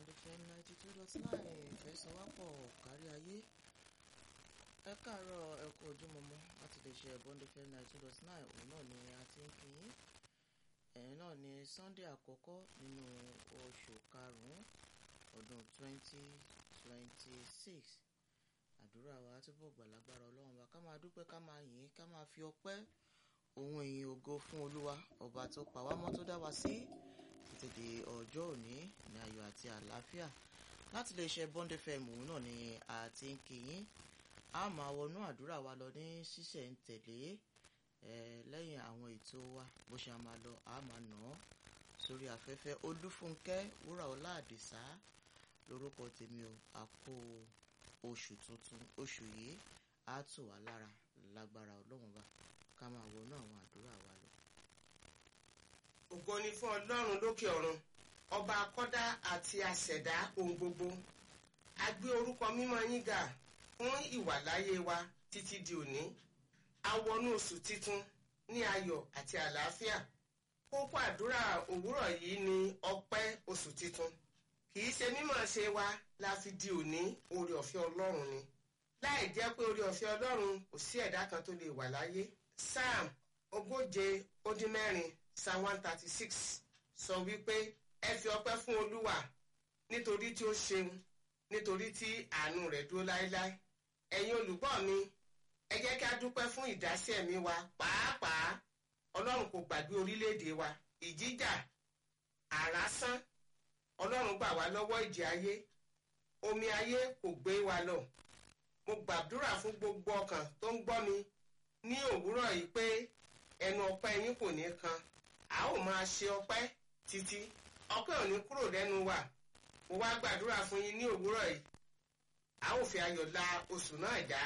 Bond FM ninety two dot nine ìfẹsọ̀wápọ̀ kárí ayé ẹ káàárọ̀ ẹ kú ojúmọmọ láti lè ṣe Bond FM ninety two dot nine òun náà ni a ti ń kí yín ẹ̀yìn náà ni Sunday àkọ́kọ́ nínú oṣù karùn-ún ọdún twenty twenty six àdúrà wa túbọ̀ gbàlagbára ọlọ́run wa ká máa dúpẹ́ ká máa yìn ká máa fi ọpẹ́ ohun ìyìn ògo fún olúwa ọba tó pa wá mọ́ tó dá wa sí títí di ọjọ́ òní ní ayọ̀ àti àlàáfíà láti lè ṣe Bond FM òun náà ni a ti ń kí yín a máa wọnú àdúrà wa lọ ní ṣísẹ̀ntẹ̀lé lẹ́yìn àwọn ètò wa bó ṣe máa lọ a máa nà án sórí afẹ́fẹ́ olúfúnkẹ́ wúràọlá àdìsá lórúkọ tèmi o a kó oṣù tuntun oṣù yìí á tù wá lára lágbára ọlọ́run bá ká máa wọnú àwọn àdúrà wa lọ. ògo ni fún ọlọ́run lókè ọ̀run ọba akọ́dá àti àṣẹ̀dá ohun gbogbo a gbé orúkọ mímọ́ yín ga fún ìwàláyé wa títí di òní a wọnú oṣù titun ní ayọ̀ àti àlàáfíà kókó àdúrà òwúrọ̀ yìí ni ọpẹ́ oṣù titun kì í ṣe mímọ̀ ṣe wa la fi di òní oore ọ̀fẹ́ ọlọ́run ni láì jẹ́ pé oore ọ̀fẹ́ ọlọ́run kò sí ẹ̀dá kan tó lè wà láyé psalm ogóje ó dín mẹ́rin psalm one thirty six sọ wípé ẹ fi ọpẹ́ fún olúwa nítorí tí ó ṣeun nítorí tí àánú rẹ̀ dúró láéláé ẹ̀yin olùgbọ́ mi ẹ jẹ́ kí a dúpẹ́ fún ìdásí ẹ̀mí wa pàápàá ọlọ́run kò gbàgbé orílẹ̀-èdè wa ìjíjà àrásán ọlọ́run gbà wá lọ́wọ́ ìjì ayé omi ayé kò gbé wa lọ mo gbàdúrà fún gbogbo ọkàn tó ń gbọ́ mi ní òwúrọ̀ yìí pé ẹnu ọpẹ́ yín kò ní kan a ó máa ṣe ọpẹ́ títí ọpẹ́ ò ní kúrò lẹ́nu wa mo wá gbàdúrà fún yín ní òwúrọ̀ yìí a ó fi ayọ̀ la oṣù náà já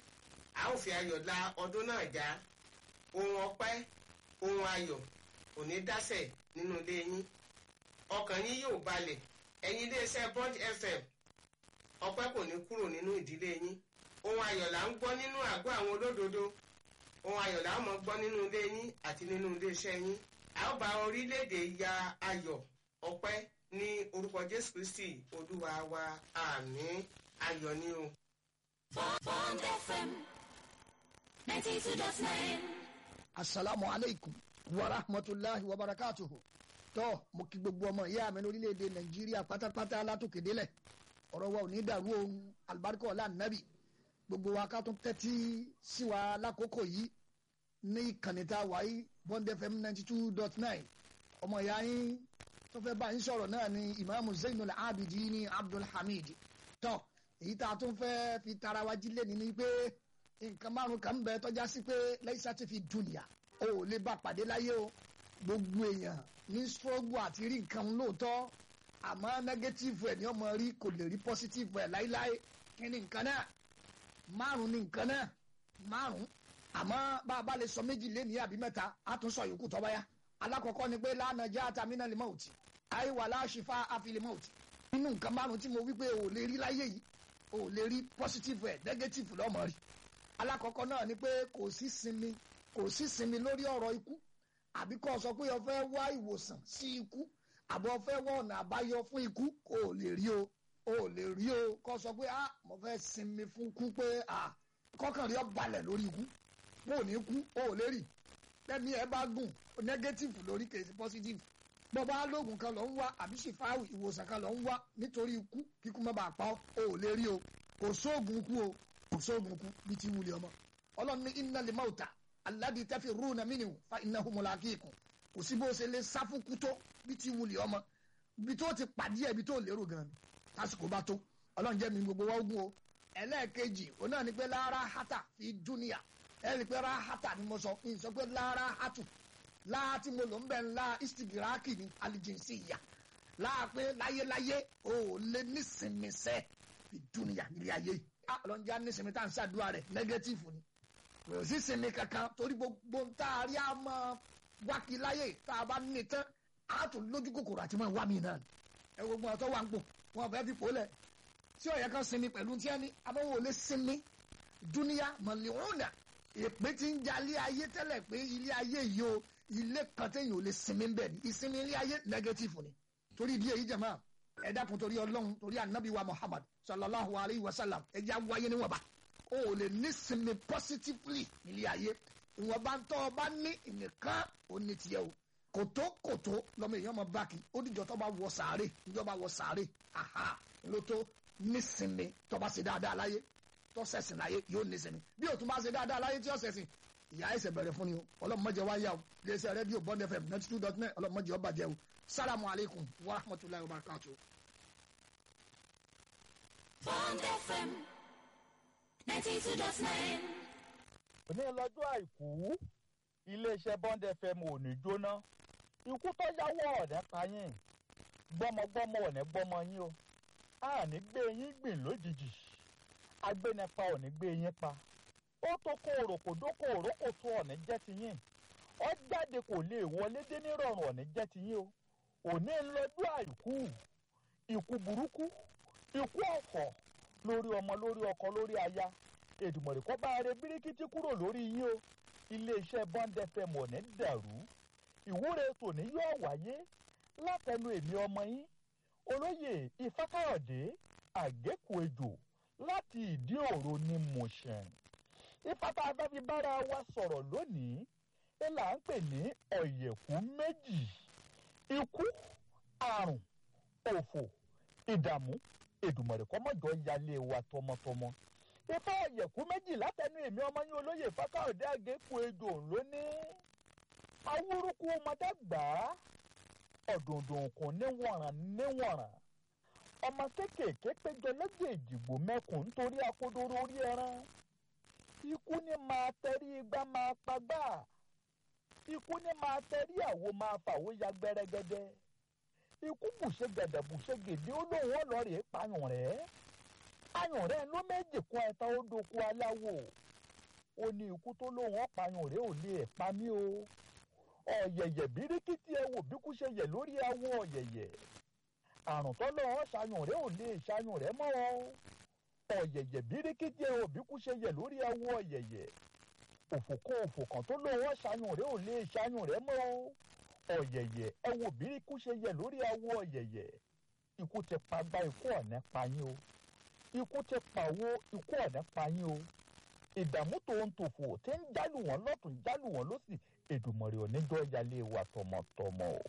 a ó fi ayọ̀ la ọdún náà já ohun ọpẹ́ ohun ayọ̀ kò ní dásẹ̀ nínú ilé yín ọkàn yín yóò balẹ̀ ẹ̀yin iléeṣẹ́ Bond FM ọpẹ́ kò ní kúrò nínú ìdílé yín ohun ayọ̀ là ń gbọ́ nínú àgọ́ àwọn olódodo ohun ayọ̀ là ń mọ̀ gbọ́ nínú ilé yín àti nínú iléeṣẹ́ yín a ó bá orílẹ̀-èdè ya ayọ̀ ọpẹ́ ní orúkọ Jésù Kristi olúwa wa àmín ayọ̀ ni o. Bond FM ninety two dot nine. asalaamu aleykum wa rahmatulahi wa barakatuhu tó mo kí gbogbo ọmọ ìyá mi lórílẹ̀‐èdè nàìjíríà pátápátá látòkèdélẹ̀ ọ̀rọ̀ wa ò ní dàrú ohun alibarika ọ̀la nàbì gbogbo wa ká tún tẹ́tí sí wa lákòókò yìí ní ìkànnì tá a wà yìí bond fm ninety two dot nine ọmọ ìyá yín tó fẹ́ bá yín sọ̀rọ̀ náà ni imaamu zainul abidin abdulhamid tó èyí tá a tún fẹ́ fi tara wa jí lẹ́ni ni pé nǹkan márùn kan bẹ tọ́já sí pé lẹ́yìn ti fi dùnìyà o ò lè bá pàdé láyé o gbogbo èèyàn ní struggle àti rí nǹkan lóòótọ́ àmọ́ negative ẹ̀ ní ọmọ rí kò lè rí positive ẹ̀ láíláí kí ni nǹkan náà márùn ni nǹkan náà márùn àmọ́ bá a bá lè sọ méjì lé ní àbí mẹ́ta á tún sọ yòókù tọ́ báyá alákọ̀ọ́kọ́ ni pé lánà já àtàmínà lè mọ̀ òtí àìwà láṣìfà àfilè mọ̀ òtí nínú nǹkan márùn tí mo wí pé o ò lè rí láyé yìí o ò lè rí positive ẹ̀ negative lọ́mọ rí alákọ̀ọ́kọ́ náà ni pé kò sí sinmi kò sí sinmi lórí ọ̀rọ̀ ikú àbí kò sọ pé o fẹ́ wá ìwòsàn sí ikú àbọ̀ o fẹ́ wá ọ̀nà àbáyọ fún ikú kò lè rí o o lè rí o kò sọ pé ah mo fẹ́ sinmi fún ikú pé ah kọ́kàn rí ọ balẹ̀ lórí ikú mo ò ní kú o ò lè rí lẹ́ni ẹ bá gùn negative lórí kèsì positive bọ́ bá lóògùn kan lọ ń wá àbí ṣèfáwì ìwòsàn kan lọ ń wá nítorí ikú kíkú má bàa pa ọ́ o ò lè rí o kò sóògùn ikú o kò sóògùn ikú bí ti wuli ọmọ ọlọ́run ní inna lè máa ta aládìí tẹ́fì rúnà mí nìwò fa iná humula kíkùn kò sí bó ṣe lè sáfùkú tó bí ti wuli ọmọ bí tó ti pàdé ẹ̀ bí tó lérò gan tásìkò bá tó ọlọ́run jẹ́ mi gbogbo wa ogun o ẹlẹ́ẹ̀kejì òun náà ni pé lára hata fi dúnìyà ẹ rí i pé lára hata ni mo sọ fún yín sọ pé lára hatu láà tí mo lò ń bẹ̀ ńlá istigiraki ní alijinsi ìyà láà pé láyéláyé o ò lè nísinmi sẹ́ fi dúnìyà nílé ayé yìí ọlọ́run jẹ́ nísinmi tá à ń ṣàdúrà rẹ̀ nẹ́gẹ́tìfù ni kò sí sinmi kankan torí gbogbo ń tá a rí a máa wákì láyé tá a bá ní tán a tún lójú kòkòrò àti máa wá mi náà ẹ gbogbo ọ̀tọ̀ wà ń pò wọn fẹ́ fi pòólẹ̀ tí ọ̀yẹ́ kan sinmi pẹ̀lú tí ẹni abọ́wọ́ ò lè sinmi dúníyà mọ̀lẹ́wọ̀nà èpè tí ń jalè ayé tẹ́lẹ̀ pé ilé ayé yìí o ilé kan téèyàn ò lè sinmi ń bẹ̀ ní ìsinmi ilé ayé nẹ́gẹ́tìfù ni torí ìdí èyí jẹ̀mọ́ ẹ dákun torí ọlọ́run torí anabi wa muhammad sallallahu alayhi wa sallam ẹ jẹ́ wáyé níwọ̀nba o ò lè nísinmi positively nílé ayé ìwọ̀nba ń tọ́ ọ bá ní ìnìkan ó ní tiẹ̀ o kòtó kòtó lọ́mọ èèyàn mọ báàkì ó dìjọ́ tó bá wọ sàárè níjọ́ bá wọ sàárè aha ló tó nísinmi tó bá ṣe dáadáa láyé tó ṣẹ̀sìn láyé yóò nísinmi bí o tún bá ṣe dáadáa láyé tí ó ṣẹ̀sìn ìyá ẹsẹ̀ bẹ̀rẹ̀ fún ni o ọlọ́mọdé wa yá o iléeṣẹ́ rédíò bond fm ninety two dot nine ọlọ́mọdé ọba jẹ́ o salamu alaykum wa rahmatulahi wa barakatuh. Bond FM 92.9. òní lọ́jọ́ àìkú iléeṣẹ́ bond fm ò ní jóná ikú tó yáwọ́ ọ̀nẹ́ pa yín gbọ́mọgbọ́mọ ọ̀nẹ́ gbọ́mọ yín o a ní gbé yín gbìn lójijì agbénipa ò ní gbé yín pa ó tó kó òròkò dókò òrókò tó ọ̀nẹ́ jẹ́ ti yín ọ jáde kò lè wọlé dé nírọ̀rùn ọ̀nẹ́ jẹ́ ti yín o òní lọ́jọ́ àìkú ikú burúkú ikú ọ̀fọ̀ lórí ọmọ lórí ọkọ lórí aya èdùmọ̀rẹ́ kọ́ bá rẹ bíríkítí kúrò lórí yín o iléeṣẹ́ bond fm ọ̀nẹ́ dàrú ìwúre tòní yóò wáyé látẹnu èmi ọmọ yín olóyè ifákàyọ̀dé àgékù ejò láti ìdí òro ní mọ̀ṣẹ̀n ifáfá abẹ́fi bára wa sọ̀rọ̀ lónìí ẹ là ń pè ní ọ̀yẹ̀kú méjì ikú àrùn òfò ìdààmú èdùmọ̀rẹ́ kọ́mọ́jọ yálé wa tọmọtọmọ ifá ọ̀yẹ̀kú méjì látẹnu èmi ọmọ yín olóyè ifákàyọ̀dé àgékù ejò lónìí awúrúkú ọmọdé gbà á ọ̀dùndùn kùn níwọ̀nràn níwọ̀nràn ọmọ kéékèèké péjọ lẹ́gbẹ̀ẹ́ ìdìbò mẹ́kùn nítorí akodoro orí ẹran ikú ní máa tẹrí igbá máa pagbá ikú ní máa tẹrí àwo máa fàwó ya gbẹrẹgẹdẹ ikú bùṣe gẹdẹ bùṣe gèdè ó lóun ọlọrẹ pààyàn rẹ pààyàn rẹ ló méjì kún ẹta ó doko aláwo ó ní ikú tó lóun ọpààyàn rẹ ò lè pa mí o ọ̀yẹ̀yẹ̀ bíríkìtì ẹ wò bí kú ṣe yẹ̀ lórí awọ ọ̀yẹ̀yẹ̀ àrùn tọ́lọ́ ọ́ ṣàyàn rẹ̀ ò lè ṣàyàn rẹ̀ mọ́ ọ ọ̀yẹ̀yẹ̀ bíríkìtì ẹ wò bí kú ṣe yẹ̀ lórí awọ ọ̀yẹ̀yẹ̀ òfò kan òfò kan tó lọ́ ọ́ ṣàyàn rẹ̀ ò lè ṣàyàn rẹ̀ mọ́ ọ ọ̀yẹ̀yẹ̀ ẹ wò bí kú ṣe yẹ̀ lórí awọ ọ̀yẹ̀yẹ̀ ikú ti pa gba ikú ọ̀nẹ́ pa yín o ikú ti pàwó ikú ọ̀nẹ́ pa yín o ìdààmú tó ń tòfò tí ń jálù wọn lọ́tún jálù wọn lọ́sì èdùmọ̀rẹ́ oníjọ́ yálé wa tọmọtọmọ o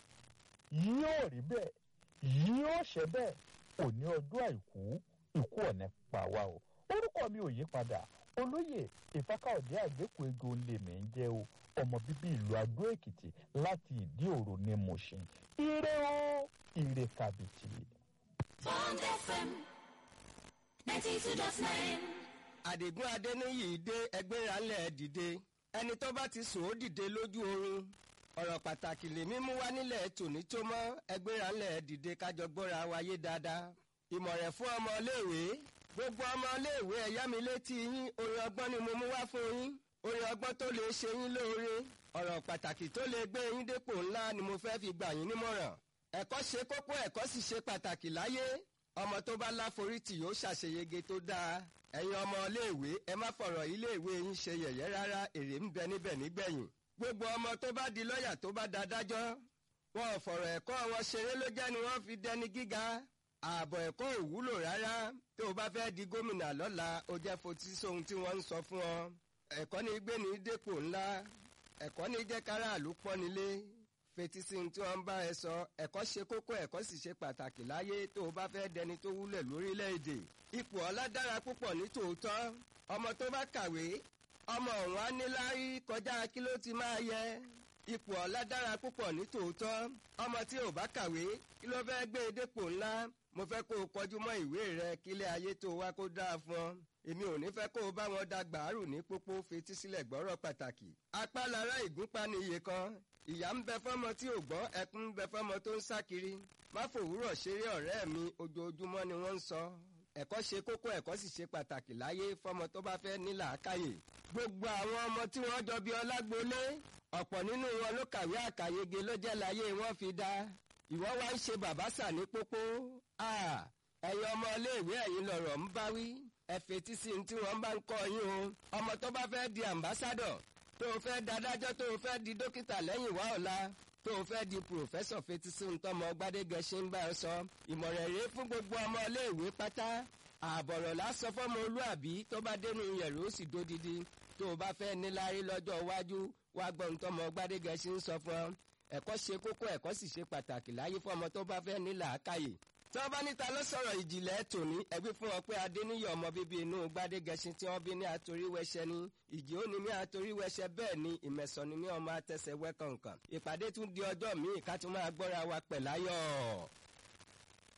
yóò rí bẹ́ẹ̀ yóò ṣe bẹ́ẹ̀ òní ọjọ́ àìkú ikú ọ̀nẹ́ pa wá o orúkọ mi ò yí padà olóyè ìfákàọ̀dé àgbékù ego lèmi ń jẹ́ o ọmọ bíbí ìlú adó èkìtì láti ìdí òro ní mọ̀ṣin ire o ire kàbìtì. Bond FM 92.9. àdìgún adéníyì dé ẹgbẹ́ ìrànlẹ̀ dìde ẹni tó bá ti sùn ó dìde lójú oorun ọ̀rọ̀ pàtàkì lèmi mú wá nílẹ̀ tòní tó mọ́ ẹgbẹ́ ìrànlẹ̀ dìde kájọ gbọ́ra wáyé dáadáa ìmọ̀ràn fún ọmọléèwé gbogbo ọmọléèwé ẹ̀yá mi létí yín orin ọgbọ́n ni mo mú wá fún yín orin ọgbọ́n tó lè ṣe yín lóore ọ̀rọ̀ pàtàkì tó lè gbé yín dépò ńlá ni mo fẹ́ fi gbà yín nímọ̀ràn ẹ̀kọ́ ṣe kókó ẹ̀kọ́ sì ṣe pàtàkì láyé ọmọ tó bá láforítì yóò ṣàṣeyege tó dáa ẹ̀yin ọmọ iléèwé ẹ má fọ̀rọ̀ iléèwé yín ṣe yẹ̀yẹ́ rárá èrè ń bẹ níbẹ̀ nígbẹ̀yìn gbogbo ọmọ tó bá di lọ́ọ̀yà tó bá da dájọ́ wọn ò fọ̀rọ̀ ẹ̀kọ́ wọn ṣeré ló jẹ́ ni wọ́n fi dẹni gíga ààbọ̀ ẹ̀kọ́ ò wúlò rárá tó o bá fẹ́ di gómìnà lọ́la ó jẹ́ fotí sóhun tí wọ́n ń sọ fún ọ ẹ̀kọ́ ní gbé ní dépò ńlá ẹ̀kọ́ ní jẹ́ káràlú pọ́nilé fetí sí ohun tí wọ́n ń bá ẹ sọ ẹ̀kọ́ ṣe kókó ẹ̀kọ́ sì ṣe pàtàkì láyé tó o bá fẹ́ dẹni tó wúlẹ̀ lórílẹ̀‐èdè ipò ọlá dára púpọ̀ ní tòótọ́ ọmọ tó bá kàwé ọmọ ọ̀hún á ní láárí kọjá kí ló ti máa yẹ ipò ọlá dára púpọ̀ ní tòótọ́ ọmọ tí ò bá kàwé kí ló fẹ́ gbé e dépò ńlá mo fẹ́ kó o kọjú mọ́ ìwé rẹ kílé ayé tó wá kó dáa fún ọ èmi ò ní fẹ́ kó o bá wọn da gbàárù ní pópó fetí sílẹ̀ gbọ́rọ̀ pàtàkì apá lára ìgúnpá ni iye kan ìyá ń bẹ fọ́mọ tí ò gbọ́ ẹkún ń bẹ fọ́mọ tó ń sá kiri má fòwúrọ̀ ṣeré ọ̀rẹ́ mi ojoojúmọ́ ni wọ́n ń sọ ẹ̀kọ́ ṣe kókó ẹ̀kọ́ sì ṣe pàtàkì láyé fọ́mọ tó bá fẹ́ ní làákàyè gbogbo àwọn ọmọ tí wọ́n jọ bí ọlágbólé ọ̀pọ̀ nínú wọn ló kàwé àkàyege ló jẹ́ láyé wọn fi dá ìwọ wá ń ṣe bàbá sà ní pópó ẹ̀yin ọmọ iléèwé ẹ̀yin lọ̀rọ̀ ń bá wí ẹ fetí sí ní tí wọ́n bá ń kọ́ yín o ọmọ tó bá fẹ́ di àmbásádọ̀ tó o fẹ́ dadájọ́ tó o fẹ́ di dókítà lẹ́yìn wá ọ̀la tó o fẹ́ di pòfẹ́sọ̀ fetísí ntọ́mọ gbadégẹṣin ń bá ọ sọ ìmọ̀ràn rèé fún gbogbo ọmọ iléèwé pátá ààbọ̀rọ̀ lásán fọ́mọ olúàbí tó bá dénú yẹ̀rọ ó sì dódidi tó o bá fẹ́ níláárí lọ́jọ́ iwájú wá gbọ́ ntọ́mọ gbadégẹṣin ń sọ fún ọ ẹ̀kọ́ ṣe kókó ẹ̀kọ́ sì ṣe pàtàkì láyé fọ́mọ tó bá fẹ́ ní làákàyè tí wọ́n bá níta ló sọ̀rọ̀ ìjìnlẹ̀ tòní ẹ̀gbí fún wọn pé adéníyọ̀ ọmọ bíbí inú gbadégẹṣin tí wọ́n bí ní àtoríwẹsẹ ní ìjì ó ní ní àtoríwẹsẹ bẹ́ẹ̀ ni ìmẹ̀sọ̀ ni ní ọmọ àtẹsẹ̀ wẹ́kọ̀ǹkàn ìpàdé tún di ọjọ́ míì ká tún máa gbọ́ra wa pẹ̀ láyọ̀.